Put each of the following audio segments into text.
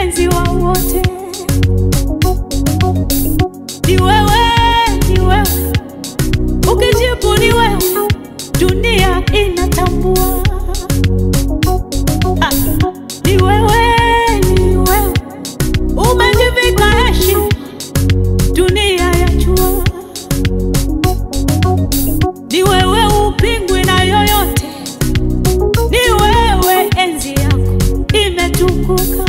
mpenzi wa wote, ni wewe, ni wewe, ukijibu ni wewe, dunia inatambua. Ah, ni wewe, ni wewe, umejivika heshima, dunia yajua. Ni wewe, upingwi na yoyote, ni wewe, enzi yako imetukuka.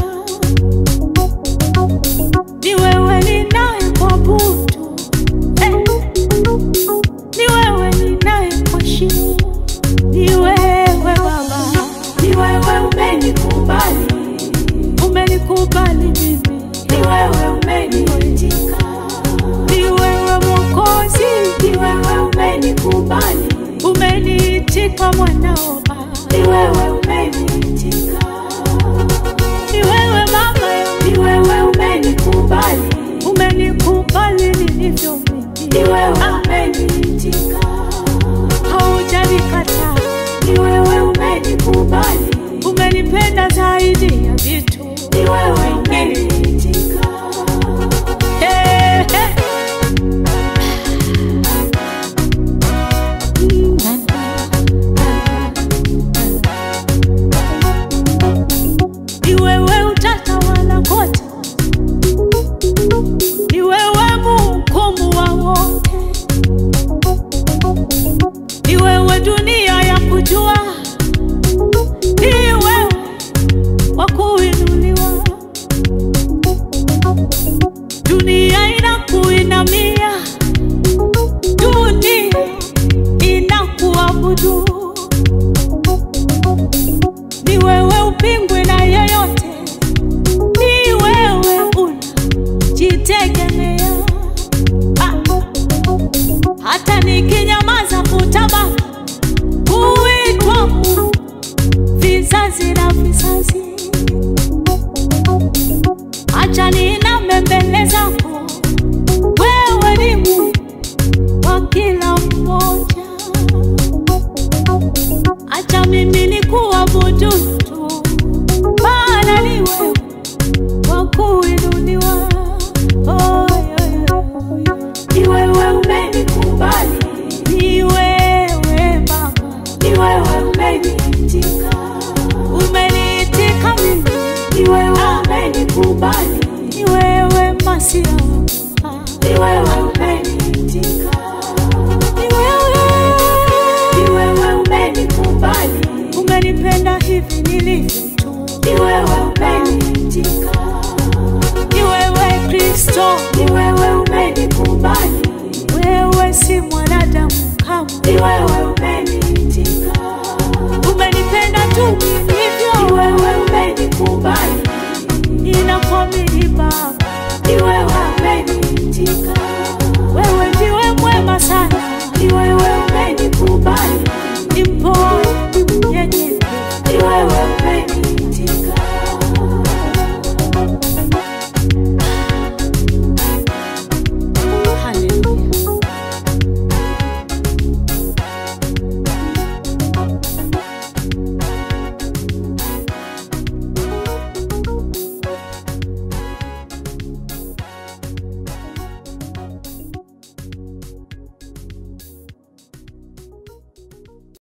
Ni wewe ninayekuabudu, eh. Ni wewe ninayekuheshimu, ni wewe Baba, Ni wewe umenikubali, umenikubali mimi, ni wewe umeniitika, ni wewe Mwokozi, ni wewe umenikubali, umeniitika mwanao Baba, ni wewe umeniitika, ni wewe Mama yangu, ni wewe umenikubali, umenikubali nilivyo mimi, ni wewe umeniitika, haujanikataa, ni wewe umenikubali, umenipenda zaidi ya vitu ni wewe umeniitika, Eh, eh. Ni wewe utatawala kote, ni wewe mhukumu wa wote, ni wewe dunia ya kujua, ni wewe wa kuinuliwa, dunia inakuinamia, dunia inakuabudu ni wewe upingwe na yeyote, ni wewe unajitegemea. Ah, hata nikinyamaza utabaki kuitwa Mungu vizazi na vizazi. Acha niname mbele zako, wewe ni Mungu wa kila mmoja. Acha mimi nikuabudu tu, maana ni wewe wa kuinuliwa. Oh, yeah, yeah, yeah. ni wewe umenikubali, Ni wewe Baba, ni wewe umeniitika, umeniitika mimi, ni wewe umenikubali, ni wewe Masia, ni wewe umeniitika, ni wewe ni wewe umenikubali, umenipenda hivi nilivyo tu, ni wewe umeniitika, ni wewe Kristo, ni wewe umenikubali, wewe si mwanadamu kamwe. ni wewe umeniitika, umenipenda tu ni nilivyo, wewe umenikubali, ninakuamini Baba, ni wewe umeniitika, wewe ndiwe mwema sana, ni wewe umenikubali, ni mpole